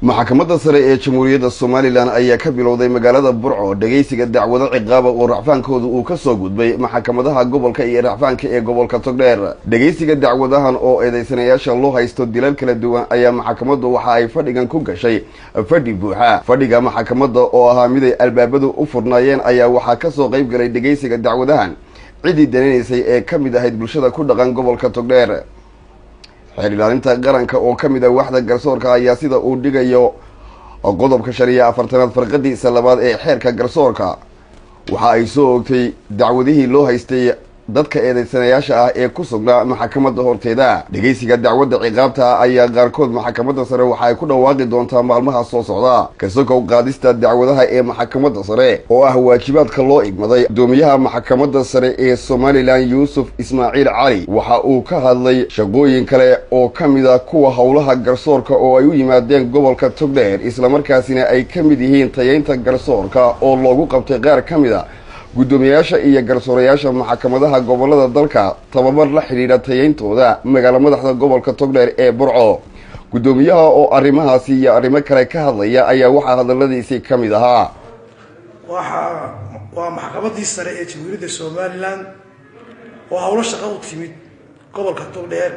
maxkamadda sare ee jamhuuriyadda somalilan ayaa ka bilowday magaalada burco dhegeysiga dacwado ciqaaba oo racfaankooda uu ka soo gudbay maxkamadaha gobolka iyo racfaanka ee gobolka togdheer dhegeysiga dacwadahan oo eedeysanayaasha loo haysto dilal kala duwan ayaa maxkamaddu waxa ay fadhigan ku gashay fadhi buuxa fadhiga maxkamadda oo ahaa miday albaabadu u furnaayeen ayaa waxaa kasoo qayb galay dhegeysiga dacwadahan ciddii dananaysay ee ka mid ahayd bulshada ku dhaqan gobolka togdheer xeer ilaalinta qaranka oo ka mid ah waxda garsoorka ayaa sida uu dhigayo qodobka shan iyo afartanaad farqadiisa labaad ee xeerka garsoorka waxa ay soo ogtay dacwadihii loo haystay dadka eedeysanayaasha ah ee ku sugnaa maxkamadda horteeda dhegeysiga dacwadda ciqaabta ah ayaa qaarkood maxkamadda sare waxa ay ku dhawaaqi doontaa maalmaha soo socda kasokow qaadista dacwadaha ee maxkamadda sare oo ah waajibaadka loo igmaday gudoomiyaha maxkamadda sare ee somalilan yuusuf ismaaciil cali waxa uu ka hadlay shaqooyin kale oo ka mid a kuwa howlaha garsoorka oo ay u yimaadeen gobolka togdheer islamarkaasina ay ka mid yihiin tayeynta garsoorka oo loogu qabtay qaar ka mid a guddoomiyayaasha iyo garsoorayaasha maxkamadaha gobolada dalka tababar la xidhiidha tayeyntooda magaalo madaxda gobolka togdheer ee burco guddoomiyaha oo arrimahaasi iyo arrimo kale ka hadlaya ayaa waxaa hadaladiisii ka mid ahaa waxaa waa maxkamadii sare ee jamhuuriyadda somalilan oo howlo shaqo u timid gobolka togdheer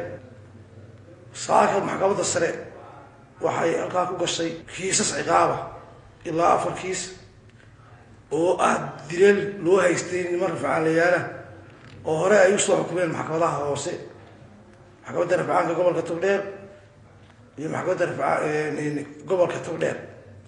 saaka maxkamadda sare waxay halkaa ku gashay kiisas ciqaaba ilaa afar kiis oo ah dileel loo haystay niman rafcaanlayaala oo hore ay usoo xukumeen maxkamadaha hoose maxkamadda rafcaanka gobolka togdheer iyo maxkamadda rafaa gobolka togdheer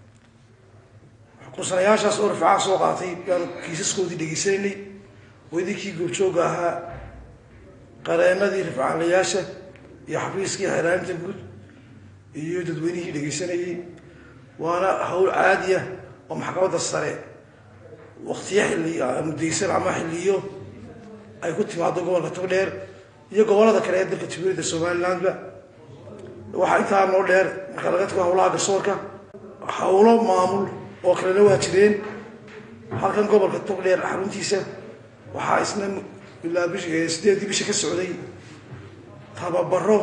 xukunsanayaashaas oo rafcaan soo qaatay baanu kiisaskoodii dhegeysanaynay wadinkii goobjooga ahaa qareenadii rafcaanlayaasha iyo xafiiskii xeeraalinta guud iyo dadweynihii dhegeysanayay waana hawl caadiya oo maxkamadda sare waktiyo xilli mudaysan ama xilliyo ay ku timaado gobolka togdheer iyo gobolada kale ee dalka jamhuuriyadda somalilandba waxaa intaa noo dheer marka laga tago hawlaha garsoorka hawlo maamul oo kalena waa jireen halkan gobolka togdheer xaruntiisa waxaa isna ilaa bish sideedii bisha ka socday tababaro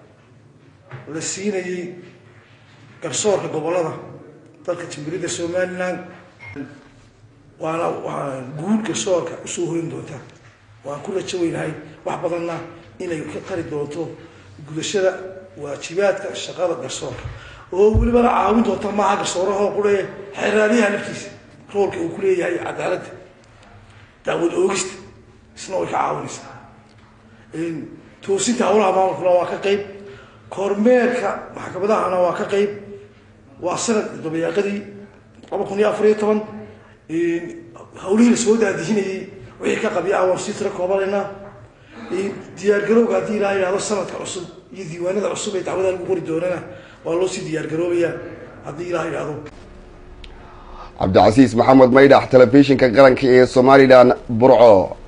la siinayay garsoorka gobolada dalka jamhuuriyadda somaliland waana waa guul garsoorka usoo hoyn doontaa waan ku rajo weynahay wax badanna inay ka tari doonto gudashada waajibaadka shaqada garsoorka oo welibana caawin doonta maaha garsoorahoo qure xeeraaliyaha laftiisa roolka uu ku leeyahay cadaaladda daawad oogista isna way ka caawinaysaa toosinta hawlaha maamulkuna waa ka qeyb kormeerka maxkamadahana waa ka qeyb waa sanad dabayaaqadii laba kun iyo afar iyo toban hawlihii lasoo daadihinayay wixii ka qabya ah waan sii tiro koobanayna diyaargarowga haddii ilaa yidhahdo sanadka cusub iyo diiwaanada cusub ee dacwada lagu qori doonana waa loo sii diyaargaroobayaa haddii ilaa yidhahdo cabdicasiis maxamed maydhax telefishinka qaranka ee somalilan burco